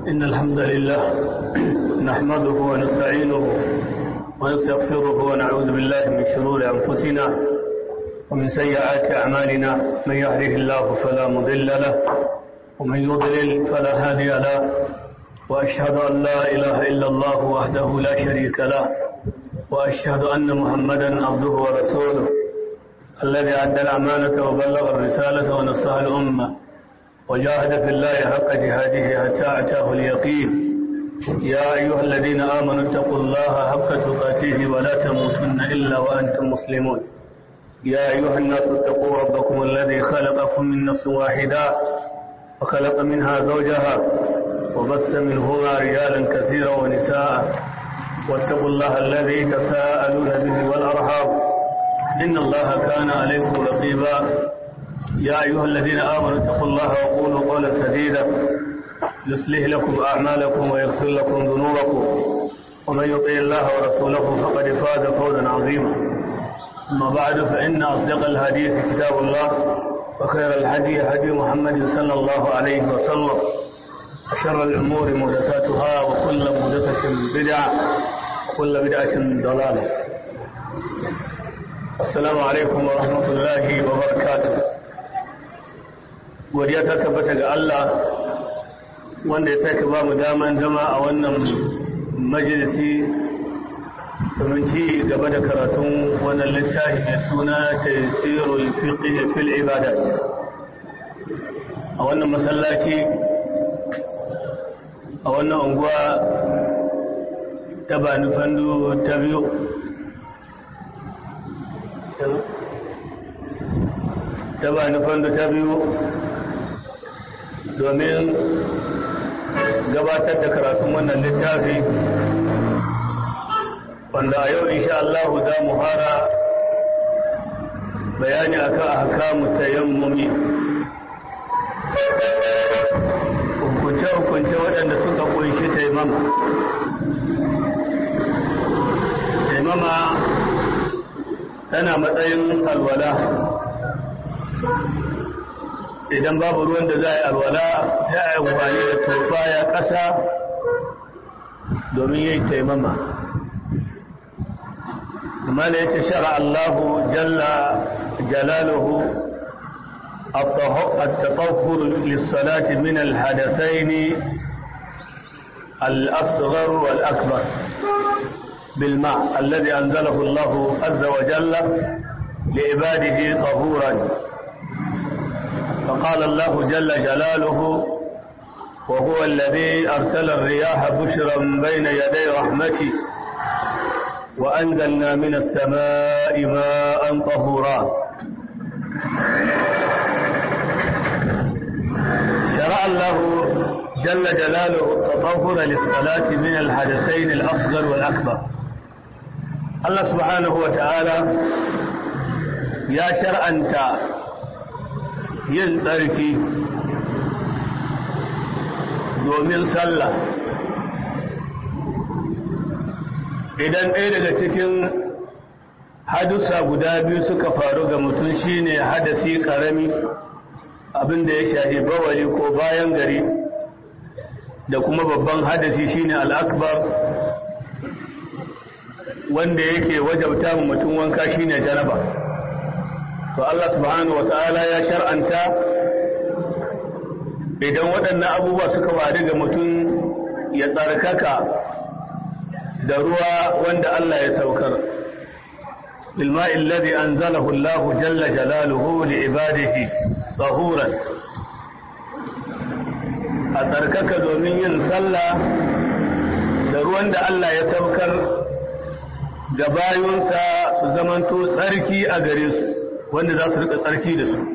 إن الحمد لله نحمده ونستعينه ونستغفره ونعوذ بالله من شرور أنفسنا ومن سيئات أعمالنا من يهده الله فلا مضل له ومن يضلل فلا هادي له وأشهد أن لا إله إلا الله وحده لا شريك له وأشهد أن محمدا عبده ورسوله الذي أدى الأمانة وبلغ الرسالة ونصح الأمة وجاهد في الله حق جهاده حتى أتاه اليقين يا أيها الذين آمنوا اتقوا الله حق تقاته ولا تموتن إلا وأنتم مسلمون يا أيها الناس اتقوا ربكم الذي خلقكم من نفس واحدة وخلق منها زوجها وبث منهما رجالا كثيرا ونساء واتقوا الله الذي تساءلون به والأرحام إن الله كان عليكم رقيبا يا أيها الذين آمنوا اتقوا الله وقولوا قولا سديدا يصلح لكم أعمالكم ويغفر لكم ذنوبكم ومن يطع الله ورسوله فقد فاز فوزا عظيما أما بعد فإن أصدق الحديث كتاب الله وخير الهدي هدي محمد صلى الله عليه وسلم وشر الأمور محدثاتها وكل محدثة بدعة وكل بدعة ضلالة السلام عليكم ورحمة الله وبركاته godiya ta tabbata ga Allah wanda ya sake ba mu daman zama a wannan majalisi domin ci gaba da karatun wannan littafi mai suna tasirul fiqh fil ibadat a wannan masallaci a wannan unguwa ta bani fandu ta biyu ta bani fandu ta biyu domin gabatar da karatun wannan littafi wanda a yau insha Allah za mu fara bayani akan ahkamu tayammumi hukunce-hukunce waɗanda suka kunshi taimama taimama tana matsayin alwala idan babu ruwan da za a yi alwala sai a yi amfani da tofa ya ƙasa domin yin taimama amma da yace shara Allahu jalla jalaluhu التطهر للصلاة من الحدثين الأصغر والأكبر بالماء الذي أنزله الله عز وجل لعباده طهورا فقال الله جل جلاله وهو الذي أرسل الرياح بشرا بين يدي رحمته وأنزلنا من السماء ماء طهورا شرع الله جل جلاله التطهر للصلاة من الحدثين الأصغر والأكبر الله سبحانه وتعالى يا شرع أنت yin tsarki domin sallah idan ɗaya daga cikin hadusa guda biyu suka faru ga mutum shine hadasi ƙarami abinda ya shahi bawali ko bayan gari da kuma babban hadasi shine al'akbar wanda yake wajabta mutum wanka shine janaba to Allah subhanahu wa ta'ala ya shar'anta idan waɗannan abubuwa suka wari ga mutum ya tsarkaka da ruwa wanda Allah ya saukar bilma'i alladhi anzalahu Allah jalla jalaluhu li ibadihi tahuran a tsarkaka domin yin sallah da ruwan da Allah ya saukar ga bayunsa su zamanto tsarki a gare su wanda za su rika tsarki da su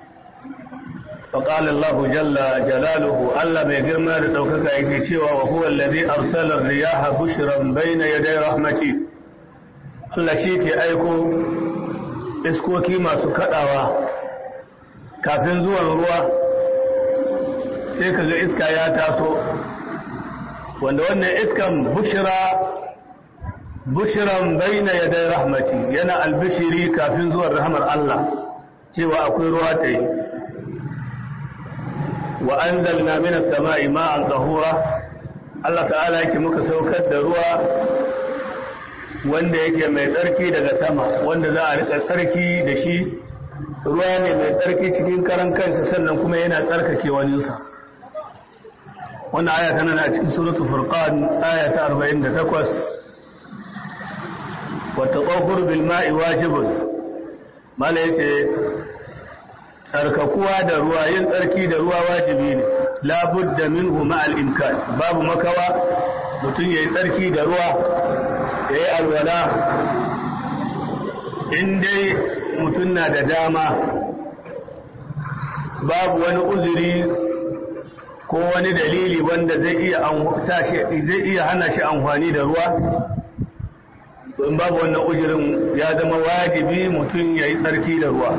faƙal Allah jalla jalaluhu Allah mai girma da ɗaukaka yake cewa wa huwa allazi arsala riyaha bushran bayna yaday rahmati Allah shi ke aiko iskoki masu kadawa kafin zuwan ruwa sai kaga iska ya taso wanda wannan iskan bushra bushiran baina yadai rahmati yana albishiri kafin zuwan rahmar Allah cewa akwai ruwa ta yi wa anzalna minas sama'i ma'an tahura Allah ta'ala yake muka saukar da ruwa wanda yake mai tsarki daga sama wanda za a rika tsarki da shi ruwa ne mai tsarki cikin karan kansa sannan kuma yana tsarkake waninsa wannan aya tana a cikin suratul furqan aya ta 48 wa tatahhur bil ma'i wajibun mala yace tsarkakuwa da ruwa yin tsarki da ruwa wajibi ne la budda minhu ma'al imkan babu makawa mutum yayi tsarki da ruwa yayi alwala in dai mutum na da dama babu wani uzuri ko wani dalili wanda zai iya zai iya hana shi amfani da ruwa in babu wannan uzurin ya zama wajibi mutum ya yi tsarki da ruwa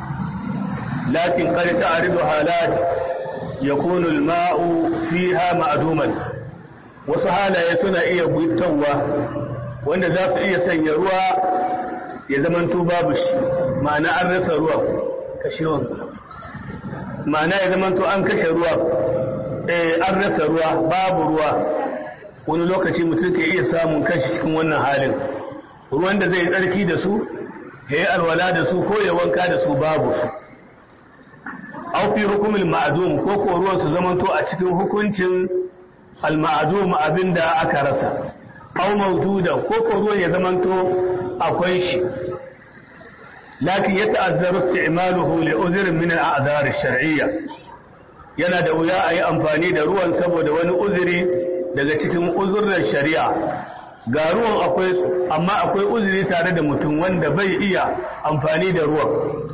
lakin qad ta'ridu halat yakunu al-ma'u fiha ma'duman wasu halaye suna iya gwittawa wanda za su iya sanya ruwa ya zamanto babu shi ma'ana an rasa ruwa kashewan ma'ana ya zamanto an kashe ruwa eh an rasa ruwa babu ruwa wani lokaci mutum ke iya samun kanshi cikin wannan halin ruwan da zai tsarki da su ya yi alwala da su ko ya wanka da su babu su au fi hukumin ma'adum ko ko ruwan su zamanto a cikin hukuncin al-ma'adum abinda aka rasa au mawjuda ko ko ruwan ya zamanto akwai shi lakin ya ta'azzaru isti'maluhu li uzrin min al-a'dhar ash-shar'iyya yana da wuya a yi amfani da ruwan saboda wani uzuri daga cikin uzurran shari'a ga ruwan akwai amma akwai uzuri tare da mutum wanda bai iya amfani da ruwan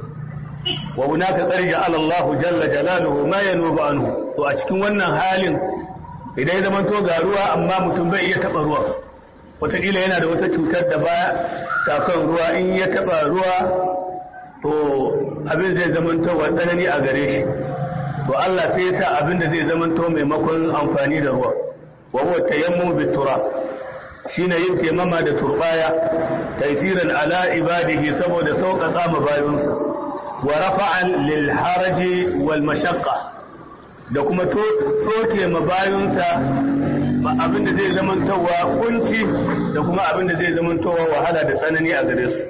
wa hunaka qarja ala Allah jalla jalaluhu ma yanubu anhu to a cikin wannan halin idan ya zama to ga ruwa amma mutum bai iya taba ruwan wataƙila yana da wata cutar da ba ta son ruwa in ya taba ruwa to abin zai zama to tsanani a gare shi to Allah sai ya sa abin da zai zama to maimakon amfani da ruwa wa huwa tayammum bitura shine yin taimama da turbaya taysiran ala ibadihi saboda sauƙaƙa ma bayinsa wa rafa'an lil haraji wal mashaqqa da kuma toke ma bayinsa abin da zai zama towa kunci da kuma abin da zai zama towa wahala da tsanani a gare su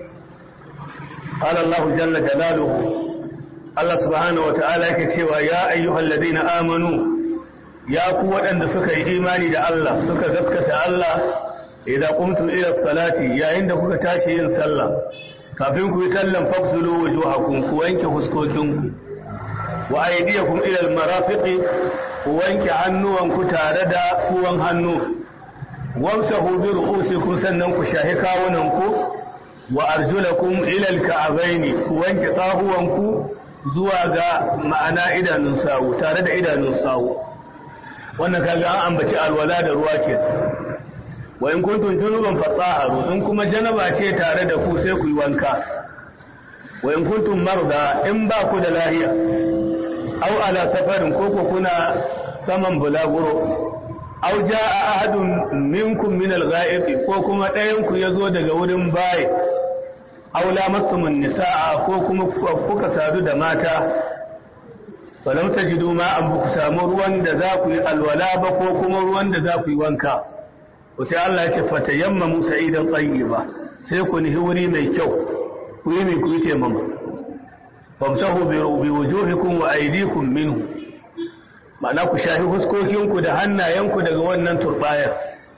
قال الله جل جلاله Allah subhanahu wata'ala yake cewa ya ayyuhal ladina amanu ya ku waɗanda suka yi imani da Allah suka gaskata Allah idan qumtum ila salati yayin da kuka tashi yin sallah kafin ku yi sallan faksulu wujuhakum ku wanke huskokinku wa aydiyakum ila almarafiqi ku wanke hannuwanku tare da kuwan hannu wamsahu bi ru'usikum sannan ku shahi kawunanku wa arjulakum ila alka'abaini ku wanke tsahuwanku zuwa ga ma'ana idanun sawu tare da idanun sawu wannan kaga an ambaci alwala da ruwa ke wa in kuntum junuban fatahharu in kuma janaba ce tare da ku sai ku yi wanka wa in kuntum marda in ba ku da lahiya aw ala safarin ko ku kuna saman bulaguro aw jaa ahadun minkum min al-ghaibi ko kuma ɗayan ku yazo daga wurin bayi aula mastumun nisa'a ko kuma kuka sadu da mata falam tajidu ma an ku samu ruwan da za ku yi alwala ba ko kuma ruwan da za ku yi wanka to sai Allah ya ce fatayammamu sa'idan tayyiba sai ku nihi wuri mai kyau ku yi mai ku yi taimama famsahu bi wujuhikum wa aydikum minhu ma'ana ku shafi huskokinku da hannayenku daga wannan turbayar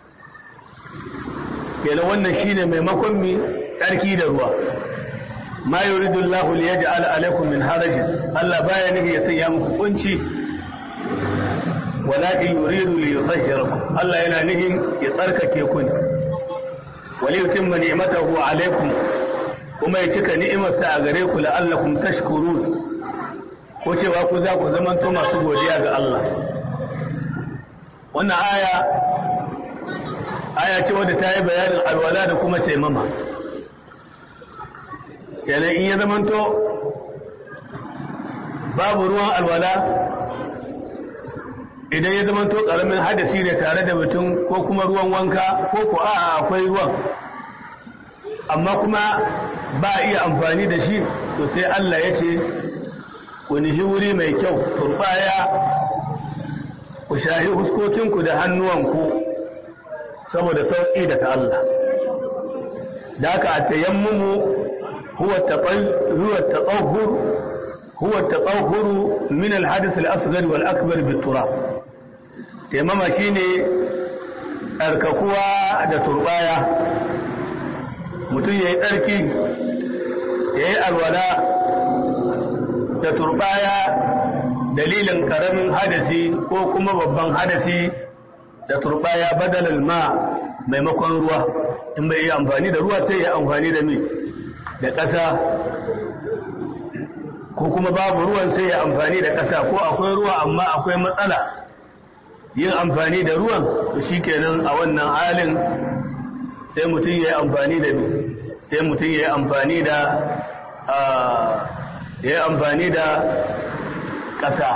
kenan wannan shine maimakon mi tsarki da ruwa ma yuridu Allah li yaj'al alaykum min haraj Allah baya nufi ya sanya muku kunci walakin yuridu li yutahhirakum Allah yana nufin ya tsarkake ku ne wali yutimma ni'matahu alaykum kuma ya cika ni'imarsa a gare ku la'allakum tashkurun ko cewa ku za ku zamanto masu godiya ga Allah wannan aya aya ce wadda ta yi bayanin alwala da kuma taimama kenan in ya zamanto babu ruwan alwala idan ya zamanto karamin hadasi ne tare da mutum ko kuma ruwan wanka ko ko a akwai ruwan amma kuma ba iya amfani da shi to sai Allah ya ce ku nihi wuri mai kyau turbaya ku shahi huskokinku da hannuwanku saboda sauƙi daga Allah da aka a tayammumu huwa taɓahur huwa taɓahuru min alhadis al'asgari wal akbar bitura taimama shine tsarkakuwa da turbaya mutum ya yi tsarki ya yi alwala da turbaya dalilin karamin hadasi ko kuma babban hadasi da turbaya badalal ma maimakon ruwa in bai yi amfani da ruwa sai ya amfani da mi da ƙasa ko kuma babu ruwan sai ya amfani da ƙasa ko akwai ruwa amma akwai matsala yin amfani da ruwan to shikenan a wannan halin sai mutum ya yi amfani da sai mutum ya yi amfani da ya yi amfani da ƙasa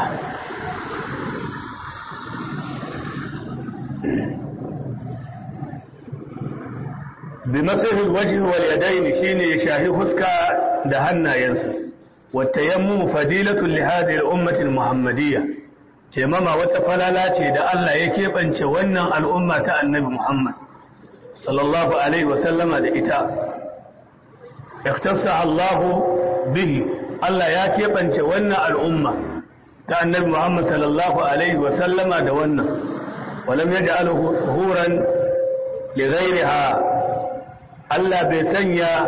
bi matsayin wajen waliyadaini shi ne shahi huska da hannayensa wata yammu fadilatun lihadi al'ummatin muhammadiyya ce mama wata falala ce da Allah ya keɓance wannan al'umma ta annabi Muhammad sallallahu Alaihi wasallama da ita اختص الله به Allah ya keɓance wannan al'umma ta annabi Muhammad sallallahu Alaihi wasallama da wannan, walam ya ja'ala huran da gairiha Allah bai sanya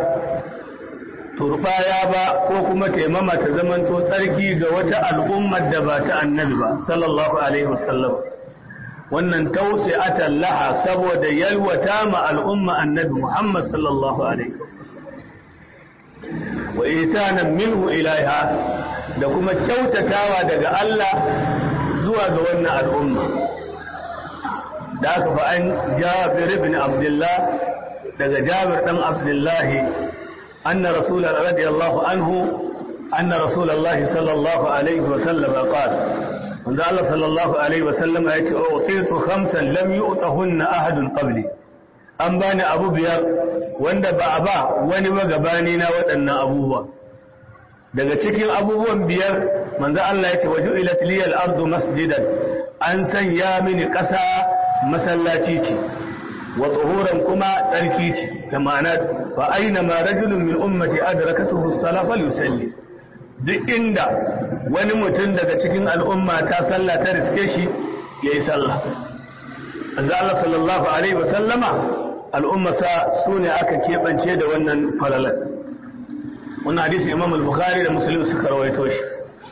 turbaya ba ko kuma taimama ta zamanto tsarki ga wata al'ummar da ba ta annabi ba sallallahu Alaihi wasallam. Wannan tausi'atan laha saboda yalwata ma al'umma annabi Muhammad sallallahu Alaihi wasallam. wa itanan minhu ilaiha da kuma kyautatawa daga Allah zuwa ga wannan al'umma da aka fa an Jabir ibn Abdullah daga Jabir dan Abdullah anna Rasulullah radiyallahu anhu anna Rasulullah sallallahu alaihi wa sallam qala wanda Allah sallallahu alaihi wa sallam ya ce utitu khamsan lam yu'tahunna ahadun qabli an bani abu biyar wanda ba a ba wani magabani na waɗannan abubuwa daga cikin abubuwan biyar manzo Allah ya ce waju ila tiliyal ardu masjidan an sanya mini ƙasa masallaci ce wa tsohuran kuma tsarki ce da ma'ana fa aina ma rajulun min ummati adrakatuhu as-salah falyusalli duk inda wani mutum daga cikin al'umma ta sallah ta riske shi yayi sallah manzo Allah sallallahu alaihi wa sallama al'ummasa su ne aka keɓance da wannan falalar wannan hadisi imam al-bukhari da muslim suka rawaito shi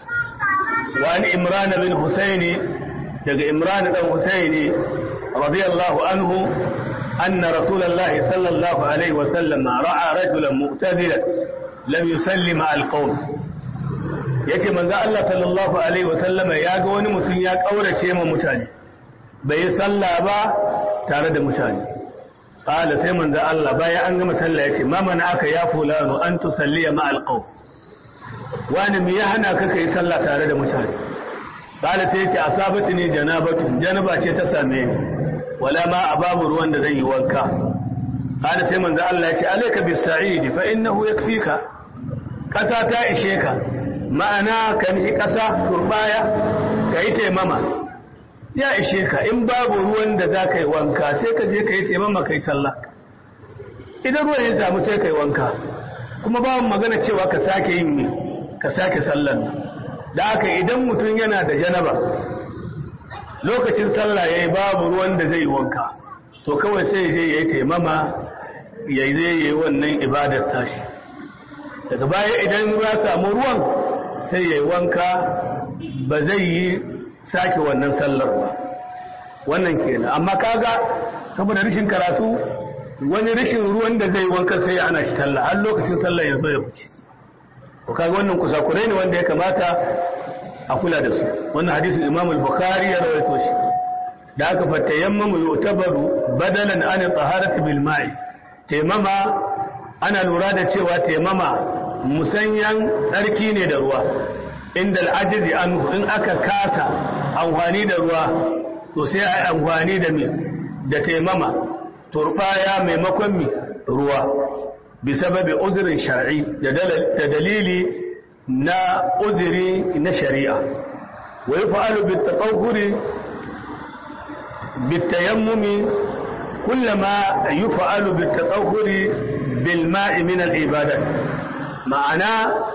wani imran bin husaini daga imran dan husaini radiyallahu anhu anna rasulullahi sallallahu alaihi wa sallam ra'a rajulan mu'tadilan lam yusalli ma al-qawm yace manzo Allah sallallahu alaihi wa sallama ya ga wani mutum ya kaurace ma mutane bai yi sallah ba tare da mutane qala sai manzo Allah bayan an gama sallah yace ma mana aka ya fulano an tusalliya ma alqaw wani me ya hana ka kai sallah tare da mutane qala sai yace asabatu ne janabatu janaba ce ta same ni wala ma ababu ruwan da zan yi wanka qala sai manzo Allah yace alayka bis sa'id fa innahu yakfika kasa ta ishe ka ma'ana kan yi kasa turbaya kai taimama ya ishe ka in babu ruwan da za ka yi wanka sai ka je ka yi taimama ka yi sallah idan ruwan ya samu sai ka yi wanka kuma babu magana cewa ka sake yin ka sake sallan da haka idan mutum yana da janaba lokacin sallah ya yi babu ruwan da zai yi wanka to kawai sai je ya yi taimama ya yi zai yi wannan ibadar tashi daga baya idan ya samu ruwan sai ya yi wanka ba zai yi sake wannan sallar ba wannan kenan amma kaga saboda rishin karatu wani rishin ruwan da zai wanka sai ya ana shi sallah har lokacin sallah ya zo ya fice to kaga wannan kusakurai ne wanda ya kamata a kula da su wannan hadisin Imam al-Bukhari ya rawaito shi da aka fa tayammamu yu'tabaru badalan an taharati bil ma'i taimama ana lura da cewa taimama musanyan tsarki ne da ruwa inda al'ajizi an in aka kasa amfani da ruwa to sai a yi amfani da mi da taimama turbaya maimakon mi ruwa bi sababi uzurin shar'i da dalili na uzuri na shari'a wa yi fa'alu bi taɓaukuri bitayammumi kullama yuf'alu bitatahhuri bil ma'i min al ibadat ma'ana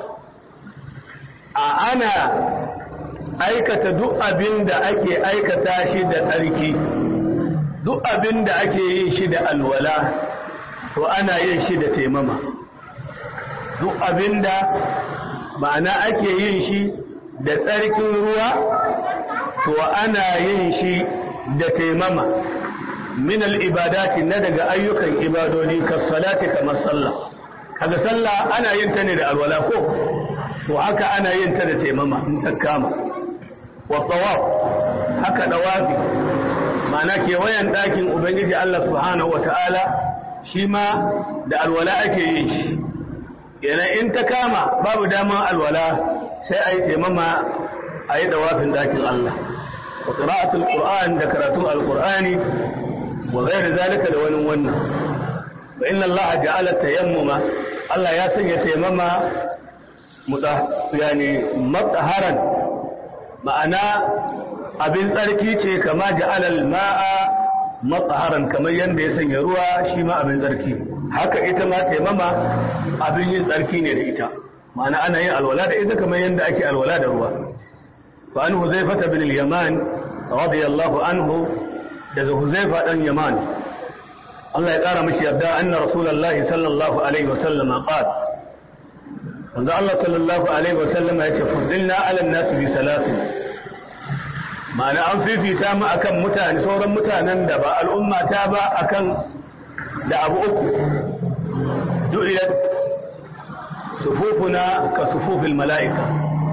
a ana aikata duk abin da ake aikata shi da tsarki duk abin da ake yin shi da alwala to ana yin shi da taimama duk abin da ma'ana ake yin shi da tsarkin ruwa to ana yin shi da taimama min al'ibadati na daga ayyukan ibadodi ka salati kamar sallah kaga sallah ana yin ta ne da alwala ko to haka ana yin ta da taimama in ta kama wa tawaf haka dawafi ma'ana kewayen ɗakin ubangiji Allah subhanahu wa ta'ala shi ma da alwala ake yin shi yana in ta kama babu daman alwala sai a yi taimama a yi dawafin ɗakin Allah wa ƙira'atul ƙur'an da karatun alƙur'ani wa gairu zalika da wani wannan fa inna Allah ja'ala tayammuma Allah ya sanya taimama muta yani mutaharan ma'ana abin tsarki ce kama ja'alal ma'a matsaharan kamar yadda ya sanya ruwa shi ma abin tsarki haka ita ma taimama abin yin tsarki ne da ita ma'ana ana yin alwala da ita kamar yadda ake alwala da ruwa fa an huzaifa bin al-yaman radiyallahu anhu daga huzaifa dan yaman Allah ya kara mishi yarda anna rasulullahi sallallahu alaihi wa sallam qala wanda Allah sallallahu alaihi wa sallam ya ce fuddilna ala an-nas bi salatin ma'ana an fifita mu akan mutane sauran mutanen da ba al'umma ta ba akan da abu uku du'iyat sufufuna ka sufufil mala'ika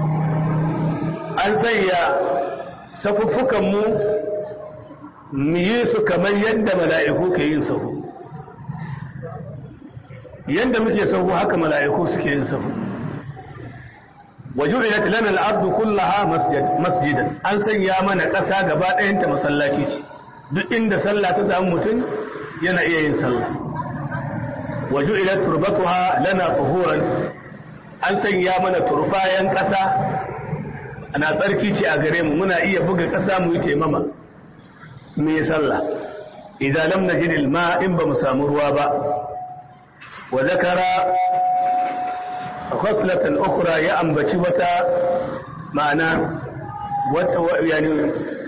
an sanya safuffukan mu mu yi su kamar yadda mala'iku ke yin sahu yadda muke sahu haka mala'iku suke yin sahu وجعلت لنا الأرض كلها مسجد مسجدا an sanya mana ƙasa gaba ɗayanta masallaci ce duk inda sallah ta samu mutum yana iya yin sallah وجعلت تربتها لنا طهورا an sanya mana turbayan ƙasa ana tsarki ce a gare mu muna iya buga ƙasa mu yi taimama mu yi sallah idan lam najid al-ma in ba mu samu ruwa ba wa zakara khaslatan ukhra ya ambaci wata ma'ana wata yani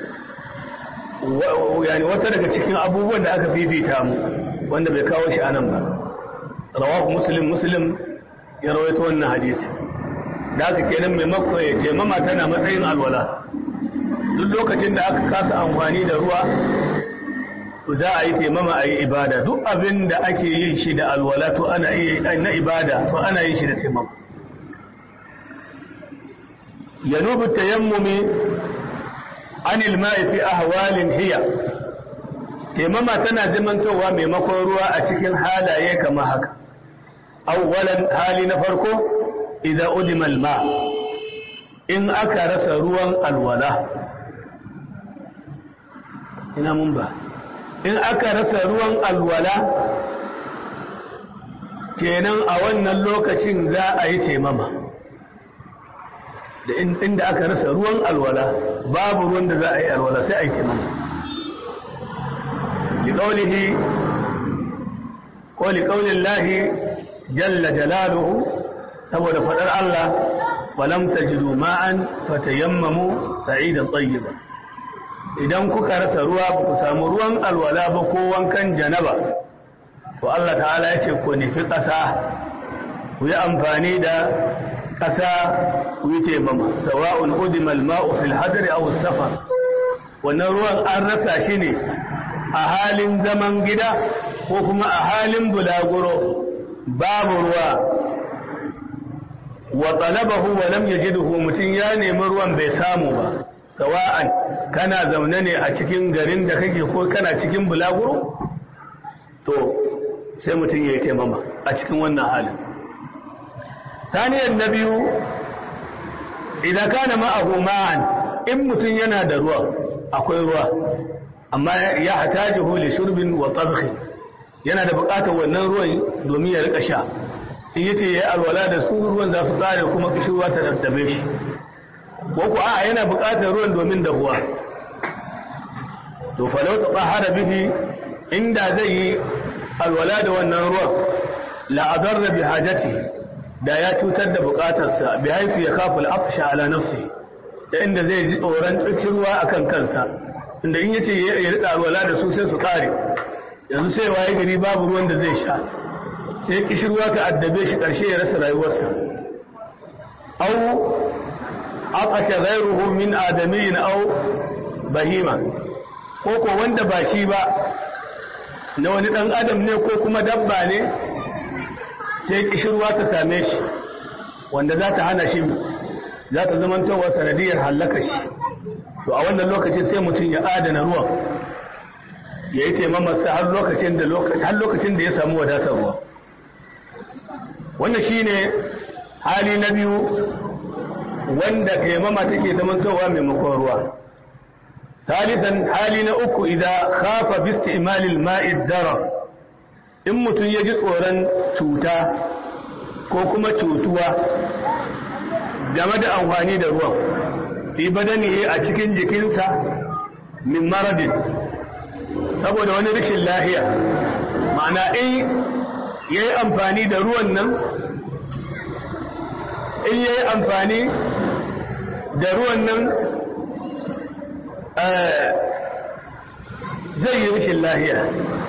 yani wata daga cikin abubuwan da aka fifita mu wanda bai kawo shi anan ba rawahu muslim muslim ya rawaito wannan hadisi da aka kenan maimako ya taimama tana matsayin alwala duk lokacin da aka kasa amfani da ruwa to za a yi taimama a yi ibada duk abin da ake yin shi da alwala to ana iya na ibada to ana yin shi da taimama yanubu tayammumi anil ma'i fi ahwalin hiya taimama tana zamantowa maimakon ruwa a cikin halaye kamar haka awwalan hali na farko idan udima alma in aka rasa ruwan alwala ina mun ba in aka rasa ruwan alwala kenan a wannan lokacin za a yi taimama da inda aka rasa ruwan alwala babu ruwan da za a yi alwala sai a yi taimama liƙaunihi ko liƙaunin lahi jalla jalaluhu saboda faɗar Allah falam tajidu ma'an fatayammamu sa'idan tayyiba idan kuka rasa ruwa ba ku samu ruwan alwala ba ko wankan janaba to Allah ta'ala ya ce ku nufi ƙasa ku yi amfani da ƙasa ku yi taimama sawa'un udima al-ma'u fil hadri aw safar wannan ruwan an rasa shi ne a halin zaman gida ko kuma a halin bulaguro babu ruwa wa talabahu wa lam yajidhu mutun ya nemi ruwan bai samu ba sawa'an kana zaune ne a cikin garin da kake ko kana cikin bulaguro to sai mutum ya yi taimama a cikin wannan halin saniyar na biyu idan kana ma'ahu ma'an in mutum yana da ruwa akwai ruwa amma ya hatajihu li shurbin wa tabkhi yana da buƙatar wannan ruwan domin ya rika sha in yace yayi alwala da su ruwan za su kare kuma kishirwa ta daddabe shi ko ku a yana buƙatar ruwan domin dahuwa to falau ta tsahara bihi inda zai yi alwala da wannan ruwan la'adarra bi hajati da ya cutar da bukatarsa bi haifu ya kafa al'afsha ala nafsi da inda zai ji tsoron tsirkirwa akan kansa inda in yace ya rika alwala da su sai su kare yanzu sai waye gari babu ruwan da zai sha sai kishirwa ta addabe shi karshe ya rasa rayuwarsa au aqasha ghayruhu min adamiyyin aw bahima ko ko wanda ba shi ba na wani dan adam ne ko kuma dabba ne sai kishirwa ta same shi wanda za ta hana shi za ta zamantowa sanadiyar hallaka shi to a wannan lokacin sai mutum ya adana ruwan ya yi taimamarsa har lokacin da har lokacin da ya samu wadatar ruwa wannan shine hali na biyu wanda taimama take zamantowa maimakon ruwa ثالثا hali na uku idan khafa bi isti'malil ma'i darar in mutum ya ji tsoron cuta ko kuma cutuwa game da amfani da ruwan fi badani a cikin jikinsa min maradin saboda wani rashin lahiya ma'ana in ya yi amfani da ruwan nan in ya yi amfani da ruwan nan zai yi rashin lahiya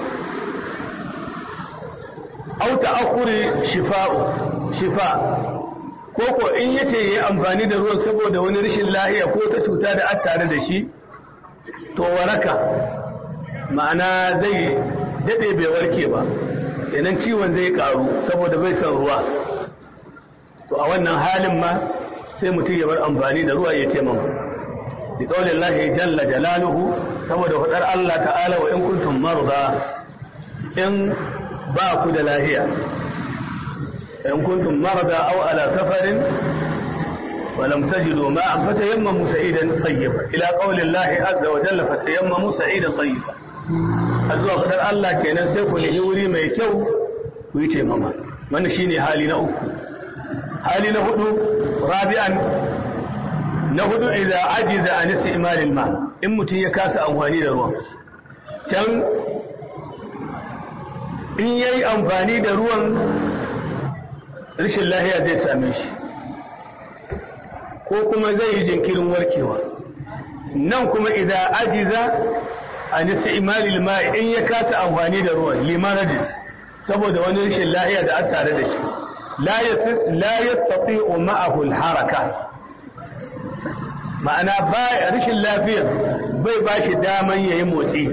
au ta'akhuri shifa'u shifa ko ko in yace yayi amfani da ruwan saboda wani rashin lahiya ko ta cuta da aka tare da shi to waraka ma'ana zai dade bai warke ba kenan ciwon zai karu saboda bai son ruwa to a wannan halin ma sai mutum ya bar amfani da ruwa ya taimaka bi qaulillahi jalla jalaluhu saboda fadar Allah ta'ala wa in kuntum marda in ba ku da lahiya in kuntum marada aw ala safarin ولم تجدوا ماء فتيمموا سعيدا طيبا الى قول الله عز وجل فتيمموا سعيدا طيبا azuwa fadar Allah kenan sai ku nemi wuri mai kyau ku yi taimama wannan shine hali na uku hali na hudu rabi'an na hudu idan ajiza an istimalil ma in mutum ya kasa amfani da ruwan can in yayi amfani da ruwan rashin lahiya zai same shi ko kuma zai yi jinkirin warkewa nan kuma idan ajiza an istimalil ma in ya kasa amfani da ruwan limanadin saboda wani rashin lahiya da an tare da shi la yastati'u ma'ahu al-haraka ma'ana ba rashin lafiyar bai ba shi daman yayi motsi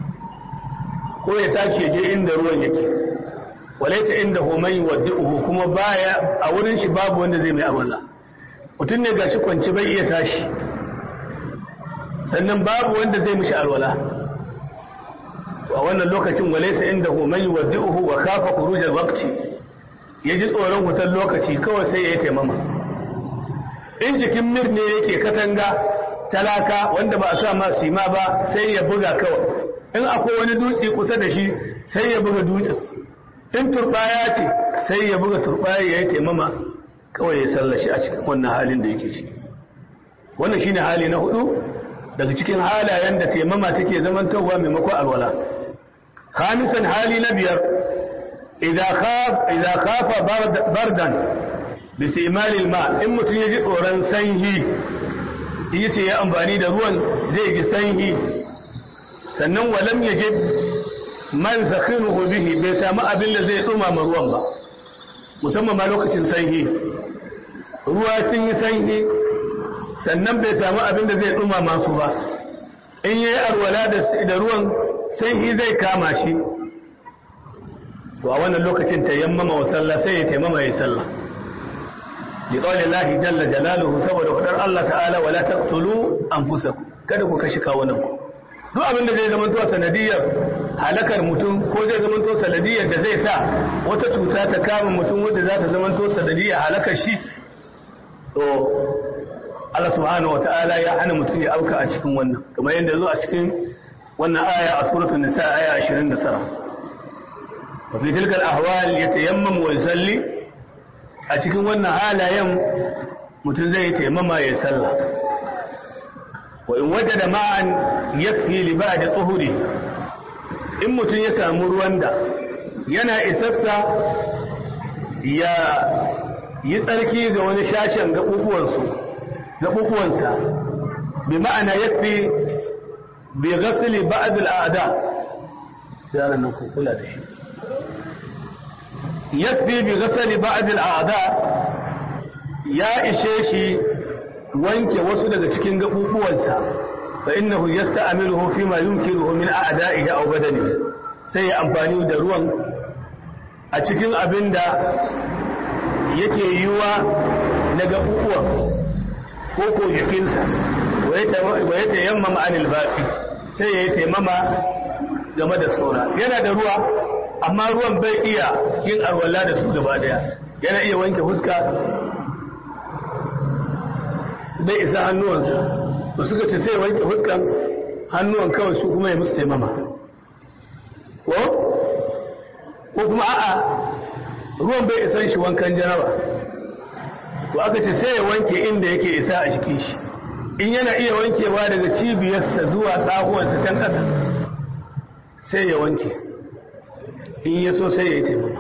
ko ya tashi ya je inda ruwan yake walaita inda homai waddu'uhu kuma baya a wurin shi babu wanda zai mai amalla mutum ne gashi kwanci bai iya tashi sannan babu wanda zai mishi alwala a wannan lokacin walaisa inda homai waddu'uhu wa kafa khurujal waqti ya ji tsoron wutar lokaci kawai sai ya yi taimama in jikin mir ne yake katanga talaka wanda ba a sa ma sima ba sai ya buga kawai in akwai wani dutse kusa da shi sai ya buga dutsen in turbaya ce sai ya buga turbaya ya yi taimama kawai ya sallashi a cikin wannan halin da yake shi wannan shine hali na hudu daga cikin halayen da taimama take zamantowa maimakon alwala khamisan hali na biyar idza khaf idza khafa bardan bi istimal alma in mutun yaji tsoron sanyi yace ya amfani da ruwan zai ji sanyi sannan walam yajid man sakhinuhu bihi bai samu abin da zai dumama ruwan ba musamman ma lokacin sanyi ruwa sun yi sanyi sannan bai samu abin da zai dumama su ba in yayi alwala da ruwan sanyi zai kama shi to a wannan lokacin tayammama wa sallah sai ya tayammama ya sallah li qawli Allah jalla jalaluhu saboda fadar Allah ta'ala wala taqtulu anfusakum kada ku kashi kawunan ku duk abin da zai zama to sanadiyar halakar mutum ko zai zama to sanadiyar da zai sa wata cuta ta kama mutum wanda za ta zama to sanadiyar halakar shi to Allah subhanahu wa ta'ala ya hana mutum ya auka a cikin wannan kamar yadda zo a cikin wannan aya a suratul nisa aya 29 وفي تلك الأحوال يتيمم ويصلي أتكن وانا حالا يم متزي تيمم يسلى wa in wajada ma'an yakfi li ba'di tuhuri in mutum ya samu ruwan da yana isassa ya yi tsarki ga wani shashen gaɓuɓuwansa bi ma'ana yakfi bi ghasli ba'd al'ada yaran nan ku kula da shi yakfi bi ghasli ba'd al'ada ya ishe shi wanke wasu daga cikin gaɓuɓuwansa fa innahu yasta'miluhu fi ma yumkinuhu min a'da'ihi aw badani sai ya amfani da ruwan a cikin abin da yake yiwa na gaɓuɓuwan ko ko jikinsa wa ya tayammama anil baqi sai ya yi taimama game da saura yana da ruwa amma ruwan bai iya yin alwala da su gaba daya yana iya wanke fuska bai isa hannuwansa to suka ce sai wanke fuskan hannuwan kawai su kuma ya musu taimama ko ko kuma a'a ruwan bai isa shi wankan janaba to aka ce sai ya wanke inda yake isa a jikin shi in yana iya wankewa daga cibiyarsa zuwa tsahuwarsa can ƙasa sai ya wanke in ya so sai ya yi taimama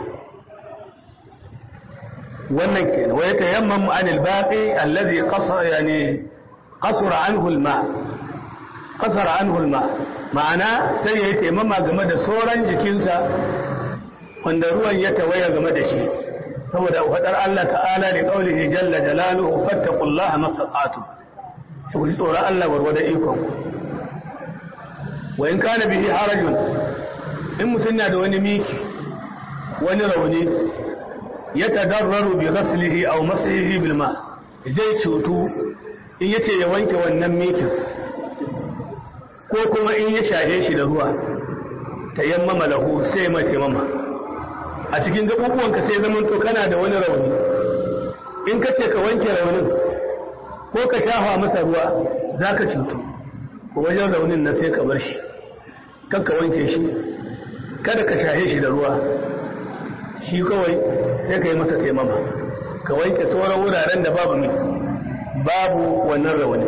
wannan ke wa ya tayammam an albaqi allazi qasara yani qasara anhu alma qasara anhu alma ma'ana sai ya yi taimama game da sauran jikinsa wanda ruwan ya tawaya game da shi saboda fadar Allah ta'ala da qaulihi jalla jalaluhu fattaqullaha masaqatu ku ji tsoron Allah warwada ikon wa in kana bihi harajun in mutum na da wani miki wani rauni ya tadarraru bi ghaslihi aw masihi bil ma zai cutu in yace ya wanke wannan mikin ko kuma in ya shahe shi da ruwa tayammama lahu sai mai tayammama a cikin gabubuwanka sai zaman to kana da wani rauni in ka ce ka wanke raunin ko ka shafa masa ruwa za ka cutu ko wajen raunin na sai ka bar shi kan ka wanke shi kada ka shahe shi da ruwa shi kawai sai ka yi masa taimama ka wanke sauran wuraren da babu mai babu wannan rauni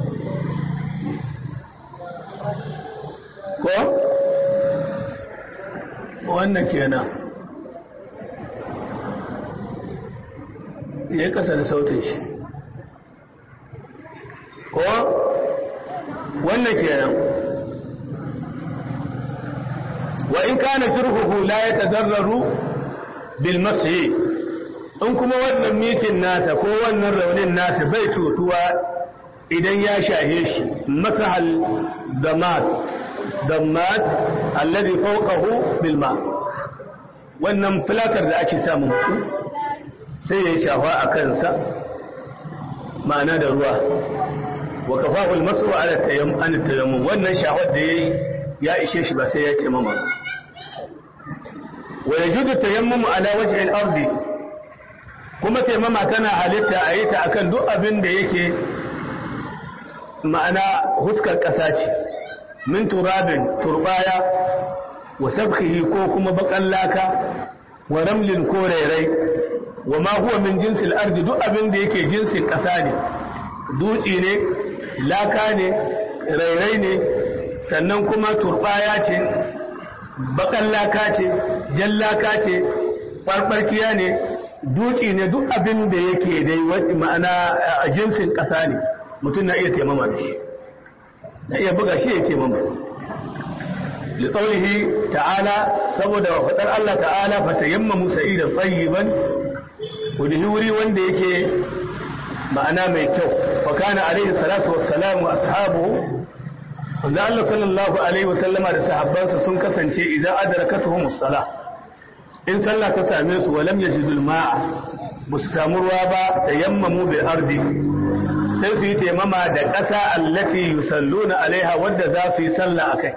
ko wannan kenan ya yi kasa da sautin shi ko wannan kenan wa in kana jirhuhu la yatadarraru bil masyi in kuma wannan mikin nasa ko wannan raunin nasa bai cutuwa idan ya shahe shi masahal damat damat alladhi fawqahu bil ma wannan filakar da ake samu mutum sai ya shafa a kansa ma'ana da ruwa wa kafahul masu ala tayammum wannan shahwar da yayi ya ishe shi ba sai ya taimama wa yajudu tayammum ala wajhi al-ardi kuma taimama tana halitta a yi ta akan duk abin da yake ma'ana huskar ƙasa ce min turabin turbaya wa sabkhihi ko kuma bakan laka wa ramlin ko rairai wa ma huwa min jinsil ardi duk abin da yake jinsin ƙasa ne dutse ne laka ne rairai ne sannan kuma turbaya ce bakan laka ce jan laka ce farfarkiya ne dutse ne duk abin da yake dai wata ma'ana a jinsin ƙasa ne mutum na iya taimama da shi na iya buga shi ya taimama لقوله تعالى سبود وفتر الله تعالى فتيمموا سعيدا طيبا ودهوري wanda yake ma'ana mai kyau wa kana alaihi salatu wassalamu ashabuhu wanda Allah sallallahu alaihi wasallama da sahabbansa sun kasance idan adrakatuhum as-salah in sallah ta same su walam yajidul ma'a musu samu ruwa ba tayammamu bil ardi sai su yi taimama da ƙasa allati yusalluna alaiha wadda za su yi sallah akai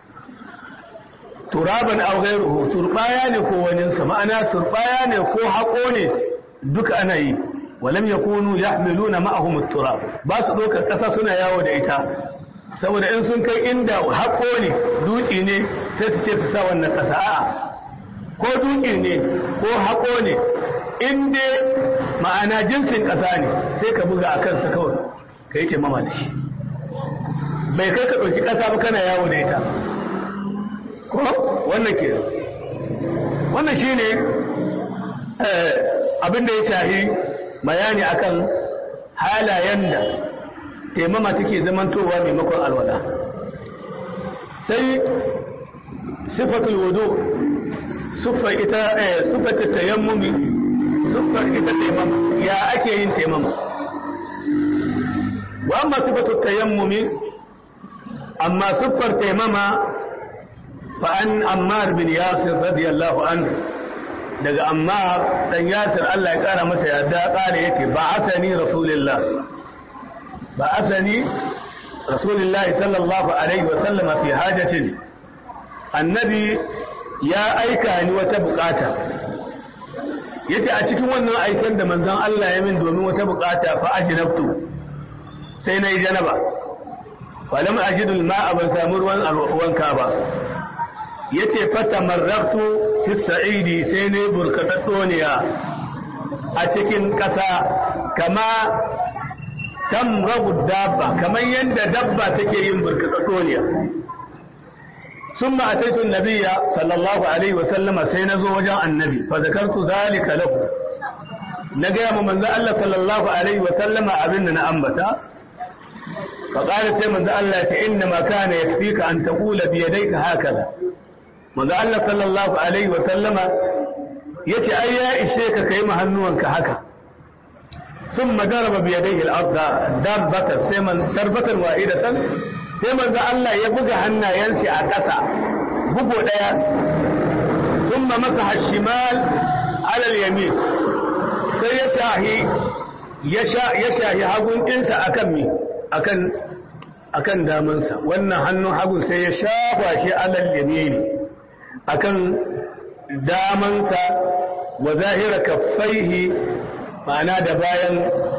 turaban aw ghayruhu turbaya ne ko wani sa ma'ana turbaya ne ko hako ne duka ana yi walam yakunu yahmiluna ma'ahum at-turab ba su doka kasa suna yawo da ita saboda in sun kai inda hako ne duki ne sai su ce su sa wannan kasa a'a ko duki ne ko hako ne in dai ma'ana jinsin kasa ne sai ka buga a kansa kawai ka yi taimama da shi bai kai ka ɗauki ƙasa ba kana yawo da ita ko wannan ke wannan shi ne abin da ya shahi bayani akan halayen da taimama take zamantowa maimakon alwala sai sifatul wudu siffar ita siffar tayammumi siffar ita taimama ya ake yin taimama wa amma sifatul tayammumi amma siffar taimama fa an ammar bin yasir radiyallahu anhu daga ammar dan yasir Allah ya kara masa yadda kare yace ba asani rasulullah ba asani rasulullah sallallahu alaihi wa sallam fi hajatin annabi ya aika ni wata bukata yace a cikin wannan aiken da manzon Allah ya min domin wata bukata fa ajnabtu sai nayi janaba falam ajidul ma'a ban samu ruwan wanka ba yace fatamarraktu fi sa'idi sai ne burkatatsoniya a cikin ƙasa kama tamrabu dabba kamar yadda dabba take yin burkatatsoniya ثم أتيت النبي صلى الله عليه وسلم سينزو وجاء النبي فذكرت ذلك له نقيم من ذا الله صلى الله عليه وسلم أبننا أنبتا فقال سيمن ذا الله إنما كان يكفيك أن تقول بيديك هكذا من ذا الله صلى الله عليه وسلم يتي أيا إشيك كيما هنوانك هكا ثم ضرب بيديه الأرض ضربة سيمن ضربة واحدة sai manzo Allah ya buga hannayensa a ƙasa bugu ɗaya thumma masaha shimal ala al-yamin sai ya shahi ya shahi hagun ɗinsa akan mi akan akan damansa wannan hannun hagun sai ya shafa shi ala al-yamin akan damansa wa zahira kaffaihi ma'ana da bayan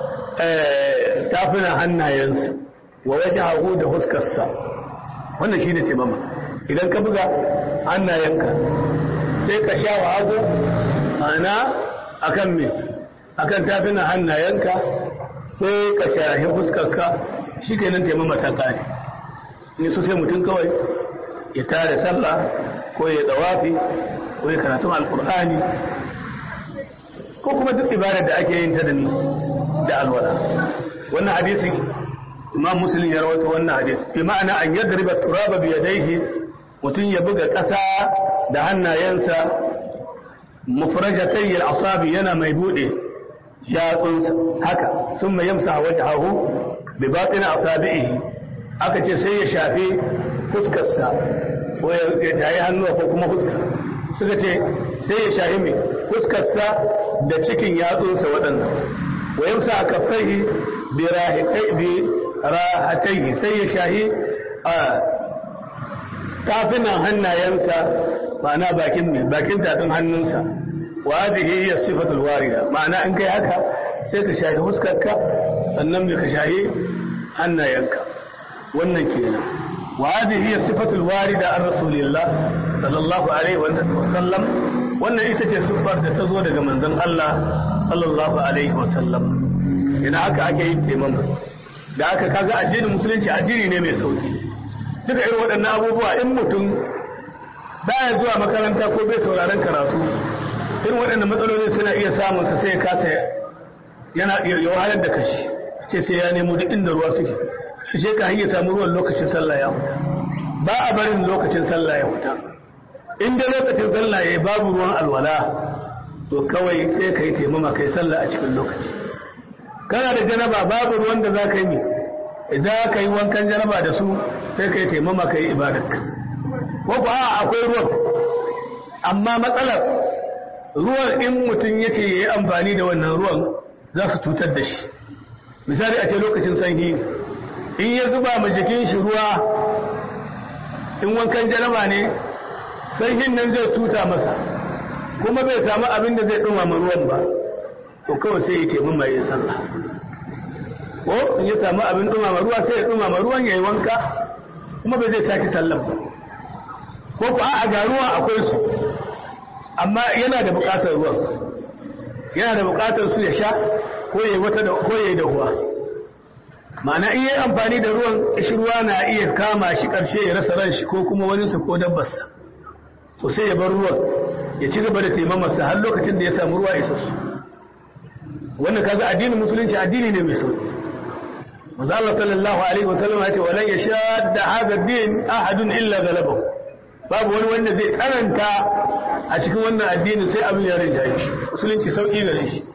tafunan hannayensa wa waje hagu da huskarsa wannan shi ne taimama idan ka buga hannayenka sai ka sha wa hagu ana akan me akan tafina hannayenka sai ka shahi huskarka shi ke nan taimama ta kare ne so sai mutum kawai ya tare sallah ko ya dawafi ko ya karatun alkur'ani ko kuma duk ibadar da ake yin ta da ni da alwala wannan hadisin imam muslim ya rawaito wannan hadis bi ma'ana an yadriba turaba bi yadayhi mutun ya buga ƙasa da hannayensa mufrajatay al-asabi yana mai bude yatsunsa haka summa yamsa wajhahu bi batin asabihi aka ce sai ya shafi fuskarsa ko ya jayi hannuwa ko kuma fuska suka ce sai ya shafi mai fuskarsa da cikin yatsunsa waɗannan wa yamsa kaffaihi bi rahiqai bi rahataihi sai ya shahi a kafinan hannayensa ma'ana bakin mai bakin tafin hannunsa wa hadhihi hiya sifatul warida ma'ana in kai haka sai ka shahi huskarka sannan mai ka shahi hannayenka wannan kenan wa hadhihi hiya sifatul warida an rasulillah sallallahu alaihi wa sallam wannan ita ce siffar da ta zo daga manzon Allah sallallahu alaihi wa sallam ina haka ake yin taimama da aka kaga addinin musulunci addini ne mai sauki duka irin waɗannan abubuwa in mutum baya zuwa makaranta ko bai sauraron karatu irin waɗannan matsaloli suna iya samun sa sai ya kasa yana ya wahalar da kashi ce sai ya nemo duk inda ruwa suke shi ka hanyar samu ruwan lokacin sallah ya huta ba a barin lokacin sallah ya huta in da lokacin sallah ya babu ruwan alwala to kawai sai ka yi taimama kai sallah a cikin lokaci kana da janaba babu ruwan da za ka yi idan ka yi wankan janaba da su sai ka yi taimama ka yi ibadarka ko ku a akwai ruwan amma matsalar ruwan in mutum yake ya yi amfani da wannan ruwan za su cutar da shi misali a ce lokacin sanyi in ya zuba ma jikin shi ruwa in wankan janaba ne sanyin nan zai cuta masa kuma bai samu abin da zai ɗumama ruwan ba to kawai sai ya taimama ya sallah ko in ya samu abin dumama ruwa sai ya dumama ruwan yayi wanka kuma bai zai saki sallah ba ko ko a ga ruwa akwai su amma yana da bukatar ruwan yana da bukatar su ya sha ko yayi wata da ko yayi da ruwa ma'ana in yi amfani da ruwan ruwa na iya kama shi ƙarshe ya rasa ran shi ko kuma waninsa ko dabbarsa to sai ya bar ruwan ya ci gaba da taimamarsa har lokacin da ya samu ruwa isassu wannan kaga addinin musulunci addini ne mai sauki manzo Allah sallallahu alaihi wasallam ya ce walan yashadda hadha din ahadun illa galabahu babu wani wanda zai tsananta a cikin wannan addini sai abin ya rinjaye shi musulunci sauki gare shi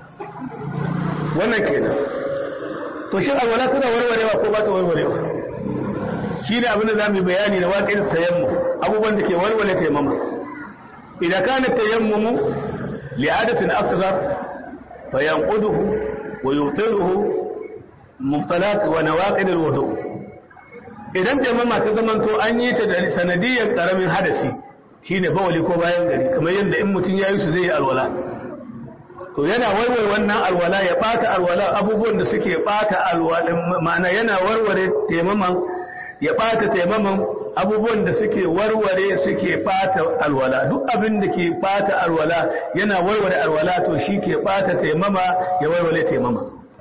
wannan kenan to shin alwala tana warwarewa ko ba ta warwarewa shi ne abin da za mu bayani da waƙin tayammu abubuwan da ke warware taimama idan kana tayammumu li hadathin asghar fa yanquduhu wa yutiluhu muftalat wa nawaqid alwudu idan taimama ta zamanto an yi ta da sanadiyyar karamin hadasi shine bawali ko bayan gari kamar yadda in mutum ya yi su zai yi alwala to yana warware wannan alwala ya bata alwala abubuwan da suke bata alwala ma'ana yana warware taimaman ya bata taimaman abubuwan da suke warware suke bata alwala duk abin da ke bata alwala yana warware alwala to shi ke bata taimama ya warware taimama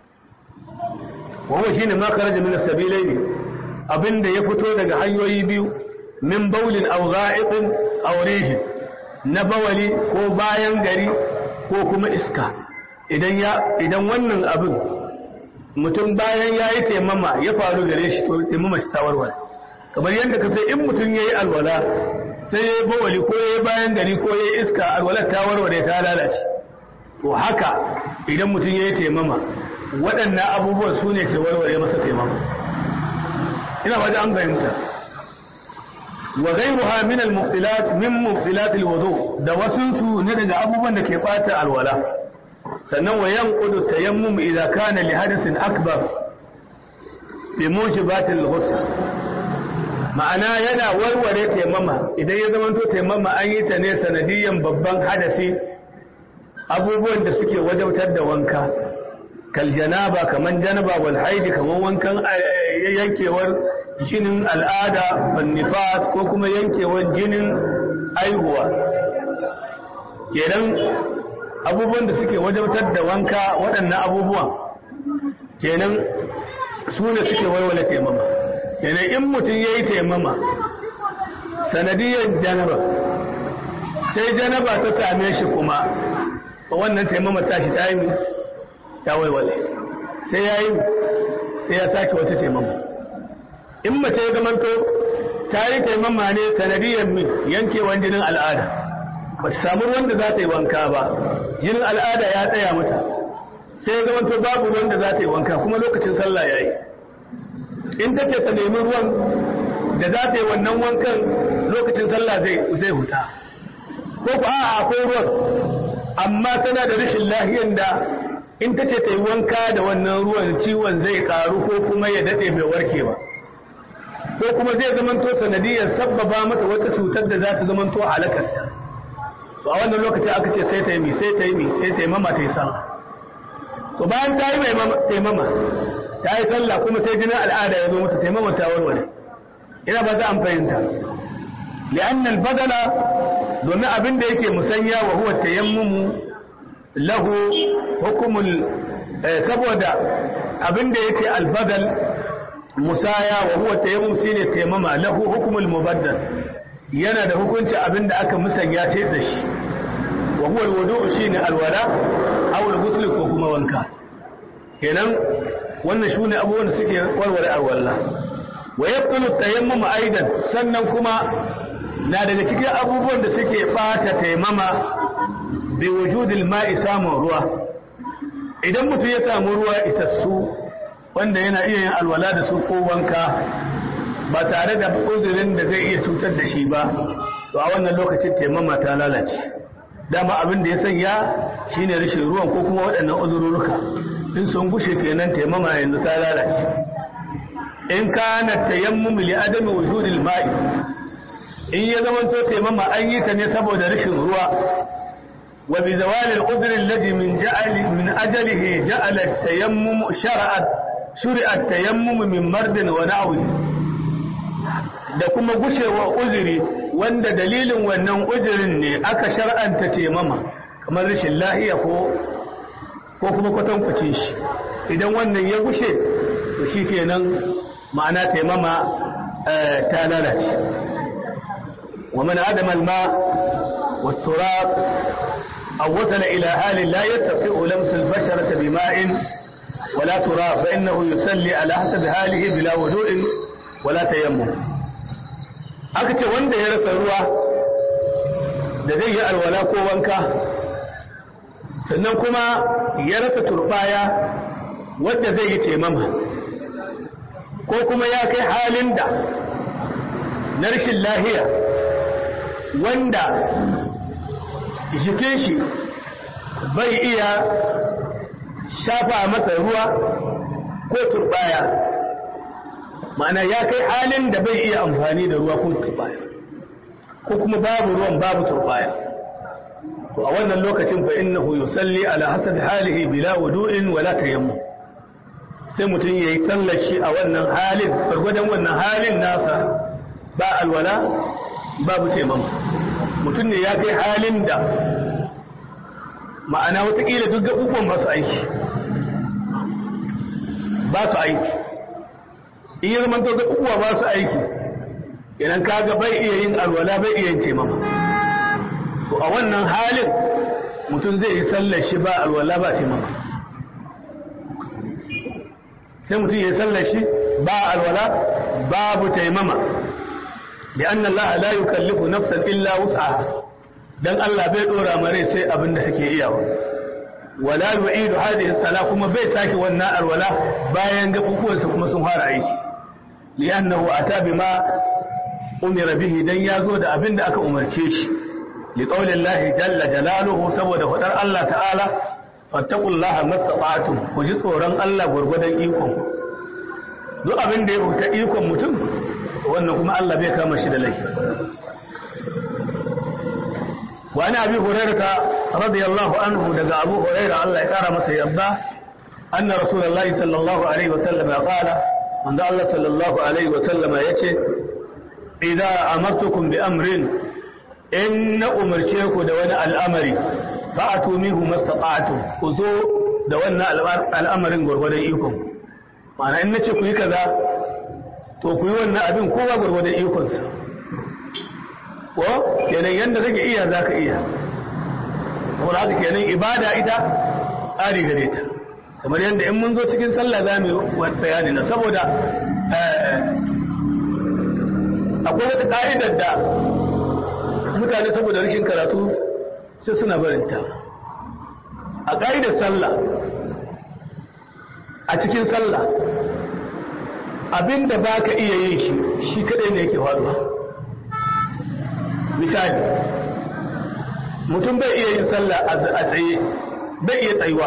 wannan shine ma kharaja min as-sabilaini abinda ya fito daga hanyoyi biyu min baulin aw gha'iqin aw rihin na bawali ko bayan gari ko kuma iska idan ya idan wannan abin mutum bayan ya yi taimama ya faru gare shi to taimama shi tawarware kamar yadda ka sai in mutum ya yi alwala sai ya yi bawali ko ya yi bayan gari ko ya yi iska alwalar ta warware ta lalace to haka idan mutum ya yi taimama waɗannan abubuwan su ne ke warware masa taimama ina ba an fahimta wa ghayruha min al-muftilat min muftilat al-wudu da wasunsu ne daga abubuwan da ke bata alwala sannan wa yanqudu tayammum idza kana li hadathin akbar bi mujibat al-ghusl ma'ana yana warware taimama idan ya zama to taimama an yi ta ne sanadiyan babban hadasi abubuwan da suke wajautar da wanka kal janaba kaman janaba wal haidi kaman wankan yankewar jinin al'ada ban nifas ko kuma yankewar jinin aihuwa kenan abubuwan da suke wajautar da wanka waɗannan abubuwan kenan su ne suke walwala taimama kenan in mutum ya yi taimama sanadiyar janaba sai janaba ta same shi kuma wannan taimama tashi ta yi ta walwale sai ya yi sai ya sake wata taimama in mace ya zamanto ta yi taimama ne sanadiyar min yankewan jinin al'ada ba ta samu ruwan da za ta yi wanka ba jinin al'ada ya tsaya mata sai ya zamanto babu ruwan da za ta yi wanka kuma lokacin sallah ya yi in ta ce ta nemi ruwan da za ta yi wannan wankan lokacin sallah zai huta ko ku a'a akwai ruwan amma tana da rashin lahiyar da in ta ce ta yi wanka da wannan ruwan ciwon zai karu ko kuma ya daɗe bai warke ba ko kuma zai zamanto sanadiyar sabbaba mata wata cutar da za ta zamanto halakarta to a wannan lokaci aka ce sai ta yi mi sai ta yi mi sai ta yi mama ta yi sallah to bayan ta yi mai taimama ta yi sallah kuma sai jinin al'ada ya zo mata taimama ta warware ina ba za an fahimta li'anna al-badala domin abin da yake musanya wa huwa tayammumu lahu hukumul saboda abin da yake al-badal musaya wa huwa tayammum shine taimama lahu hukumul mubaddal yana da hukunci abin da aka musanya ce da shi wa huwa al-wudu shine alwala aw al-ghusl ko kuma wanka kenan wannan shine abubuwan da suke warware alwala wa yabtulu tayammum aidan sannan kuma na daga cikin abubuwan da suke bata taimama bi wujudil ma'i samun ruwa idan mutum ya samu ruwa isassu wanda yana iya yin alwala da su ko wanka ba tare da uzurin da zai iya cutar da shi ba to a wannan lokacin taimama ta lalace dama abin da ya sanya shine rashin ruwan ko kuma waɗannan uzurruka in sun gushe kenan taimama yanzu ta lalace in kana tayammum li adami wujudil ma'i in ya zama to taimama an yi ta ne saboda rashin ruwa wa bi zawalil udri alladhi min ja'ali min ajalihi ja'ala at-tayammum shar'at shuri'a at-tayammum min mardin wa na'wi da kuma gushewa uzuri wanda dalilin wannan uzurin ne aka shar'anta taimama kamar rashin lahiya ko ko kuma kwatankwacin shi idan wannan ya gushe to shi kenan ma'ana taimama ta lalace wa man adama alma wa turab aw wasala ila halin la yattaqi'u lams al-basharata bima'in wala turab fa innahu yusalli ala hasabi halihi bila wudu'in wala tayammum aka ce wanda ya rasa ruwa da zai yi alwala ko wanka sannan kuma ya rasa turbaya wadda zai yi taimama ko kuma ya kai halin da na rashin lahiya wanda jikin shi bai iya shafa masa ruwa ko turbaya ma'ana ya kai halin da bai iya amfani da ruwa ko turbaya ko kuma babu ruwan babu turbaya to a wannan lokacin fa innahu yusalli ala hasabi halihi bila wudu'in wala tayammum sai mutum yayi sallar shi a wannan halin gurgudan wannan halin nasa ba alwala babu tayammum mutum ne ya kai halin da ma'ana watakila duk gaɓuɓɓan ba su aiki ba su aiki in yi zaman to gaɓuɓɓuwa ba su aiki idan kaga bai iya yin alwala bai iya yin taimama to a wannan halin mutum zai yi sallar shi ba alwala ba taimama sai mutum ya yi sallar shi ba alwala babu taimama da an Allah la yukallifu nafsan illa wus'aha dan Allah bai dora mare sai abin da take iyawa wala yu'idu hadhihi sala kuma bai saki wannan alwala bayan gafufuwansa kuma sun fara aiki li'annahu ata bima umira bihi dan yazo da abin da aka umarce shi li qawli Allah jalla jalaluhu saboda fadar Allah ta'ala fattaqullaha mastata'tum ku ji tsoron Allah gurgudan ikon duk abin da ya fita ikon mutum wannan kuma Allah bai kama shi da laifi وعن أبي هريرة رضي الله عنه دقى أبو هريرة الله يقار مسا يرضى أن رسول الله صلى الله عليه وسلم قال من الله صلى الله عليه وسلم يتي إذا أمرتكم بأمر إن أمرتكم دون الأمر فأتوا منه ما استطعتم خذوا دون الأمر غرغدا إيكم معنى إن تكون كذا to ku yi wannan abin kowa gwargwadon ikonsa ko kenan yadda zaka iya za ka iya saboda haka kenan ibada ita tsari gare ta kamar yadda in mun zo cikin sallah za mu yi bayani na saboda akwai wata ka'idar da mutane saboda rashin karatu sai suna barinta a ka'idar sallah a cikin sallah abinda ba ka iya yin shi shi kadai ne yake faruwa misali mutum bai iya yin sallah a tsaye bai iya tsayuwa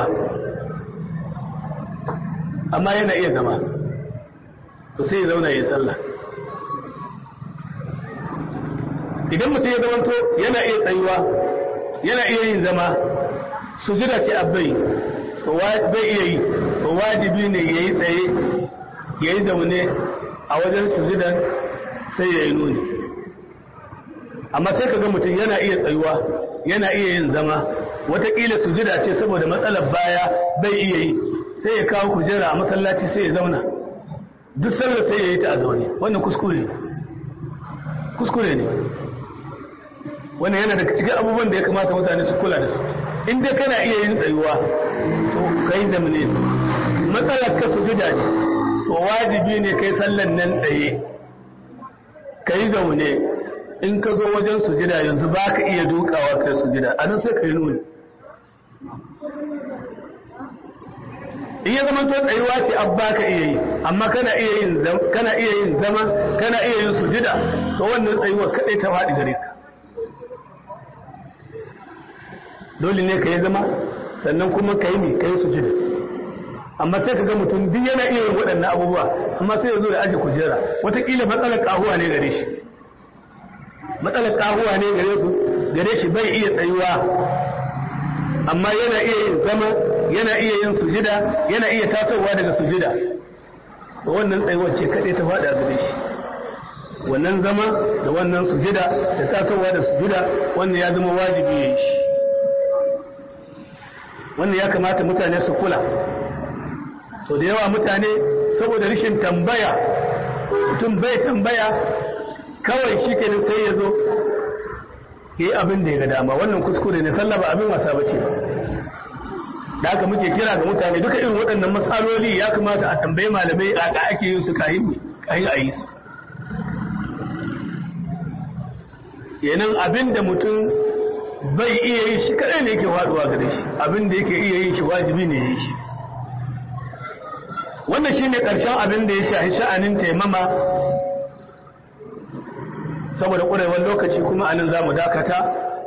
amma yana iya zama to sai ya zauna ya yi sallah idan mutum ya zamanto yana iya tsayuwa yana iya yin zama sujida ce abai to bai iya yi to wajibi ne ya yi tsaye ya yi zaune a wajen sujudan sai ya yi nuni amma sai ka ga mutum yana iya tsayuwa yana iya yin zama watakila sujida ce saboda matsalar baya bai iya yi sai ya kawo kujera a masallaci sai ya zauna duk sallar sai ya yi ta a zaune wannan kuskure ne kuskure ne wannan yana daga cikin abubuwan da ya kamata mutane su kula da su in dai kana iya yin tsayuwa to kai zamane matsalar ka sujida ne to wajibi ne kai sallan nan tsaye kai zaune in ka zo wajen sujida yanzu ba ka iya dukawa kai sujida a nan sai ka yi nuni in ya zama to tsayuwa ce an ba ka iya yi amma kana iya yin kana iya yin zama kana iya yin sujida to wannan tsayuwa kadai ta faɗi gare ka dole ne ka yi zama sannan kuma ka yi ne ka yi sujida amma sai ka ga mutum duk yana iya yin waɗannan abubuwa amma sai ya zo da aji kujera wataƙila matsalar ƙahuwa ne gare shi matsalar ƙahuwa ne gare su gare shi bai iya tsayuwa amma yana iya yin zama yana iya yin sujida yana iya tasowa daga sujida to wannan tsayuwar ce kaɗai ta faɗa gare shi wannan zama da wannan sujida da tasowa da sujida wannan ya zama wajibi ya yi shi wannan ya kamata mutane su kula so da yawa mutane saboda rashin tambaya mutum bai tambaya kawai shi kenan sai ya zo yi abin da ya ga dama wannan kuskure ne sallah ba abin wasa bace da haka muke kira ga mutane duka irin waɗannan matsaloli ya kamata a tambayi malamai a ga ake yin su kayin kayin a yi su yanan abin da mutum bai iya yin shi kadai ne yake faduwa gare shi abin da yake iya yin shi wajibi ne ya yi shi wannan shine karshen abin da ya shahi sha'anin taimama saboda ƙurewar lokaci kuma anan za mu dakata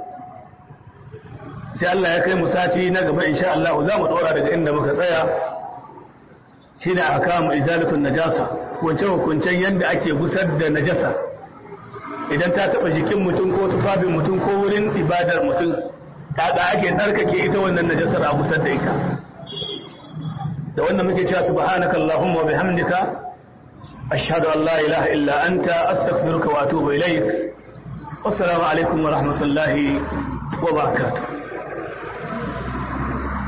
sai Allah ya kai mu sati na gaba insha Allah za mu ɗora daga inda muka tsaya shi ne a kama izalatun najasa hukunce-hukuncen yadda ake gusar da najasa idan ta taɓa jikin mutum ko tufafin mutum ko wurin ibadar mutum ta da ake tsarkake ita wannan najasar a gusar da ita da wannan muke cewa subhanaka allahumma wa bihamdika ashhadu an la ilaha illa anta astaghfiruka wa atubu ilaik wassalamu alaikum wa rahmatullahi wa barakatuh